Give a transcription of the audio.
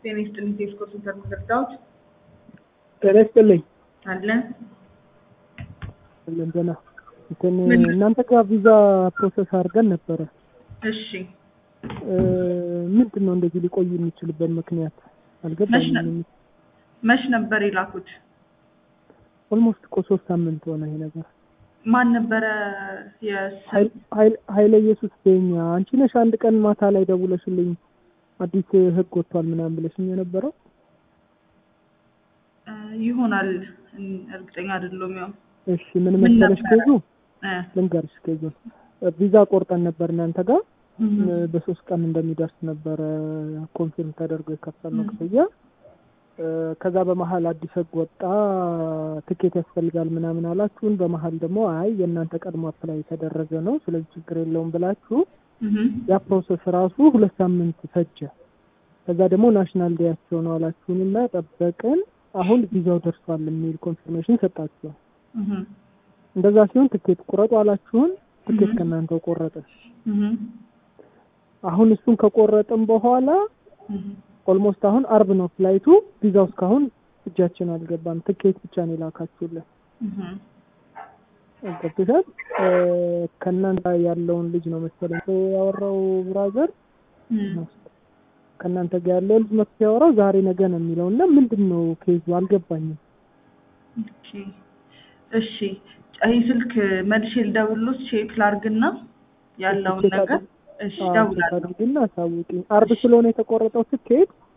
ጤና ይስጥልኝ። ቴስኮ ሴንተር መዘርጋዎች ጤና ይስጥልኝ። አለ እንደና እንትን እናንተ ጋር ቪዛ ፕሮሰስ አድርገን ነበረ። እሺ ምንድን ነው እንደዚህ ሊቆይ የሚችልበት ምክንያት አልገባኝም። መች ነበር የላኩት? ኦልሞስት እኮ ሶስት ሳምንት ሆነ ይሄ ነገር። ማን ነበረ? የስ- ኃይል- ኃይለ ኢየሱስ በኛ አንቺ ነሽ አንድ ቀን ማታ ላይ ደውለሽልኝ አዲስ ህግ ወጥቷል ምናምን ብለሽኝ የነበረው እ ይሆናል እን- እርግጠኛ አይደለሁም። ያው እሺ ምን ምን መሰለሽ ነበረ? ኬዙ እ ልንገርሽ ኬዙ ቪዛ ቆርጠን ነበር እናንተ ጋር እህ በሶስት ቀን እንደሚደርስ ነበረ ኮንፊርም ተደርጎ የከፈልነው ም። ክፍያ እ ከዛ በመሀል አዲስ ህግ ወጣ ትኬት ያስፈልጋል ምናምን አላችሁን በመሀል ደግሞ አይ የእናንተ ቀድሞ አፕላይ የተደረገ ነው ስለዚህ ችግር የለውም ብላችሁ እህ ያ ፕሮሰስ ራሱ ሁለት ሳምንት ፈጀ ከዛ ደግሞ ናሽናል ዴያቸው ነው አላችሁንና ጠበቅን አሁን ቪዛው ደርሷል የሚል ኮንፊርሜሽን ሰጣችሁ እህ እንደዛ ሲሆን ትኬት ቁረጡ አላችሁን ትኬት እህ ከእናንተው ቆረጥን እህ አሁን እሱን ከቆረጥን በኋላ እህ ኦልሞስት አሁን አርብ ነው ፍላይቱ ቪዛው እስካሁን እጃችን አልገባም ትኬት ብቻ ነው የላካችሁልን እህ ገብቶሻል እ ከእናንተ ያለውን ልጅ ነው መሰለኝ ሰው ያወራው ብራዘር እህ ከእናንተ ጋር ያለው ልጅ መጥቶ ያወራው ዛሬ ነገ ነው የሚለው እና ምንድን ነው ኬዙ አልገባኝም ኦኬ እሺ ይህ ስልክ መልሼ ልደውልሎት ቼክ ላርግና ያለውን ቼክ ነገር አድርግ- እሺ አዎ፣ ቼክ እደውላለሁ። አድርጊና አሳውቂኝ አርብ ስለሆነ የተቆረጠው ትኬት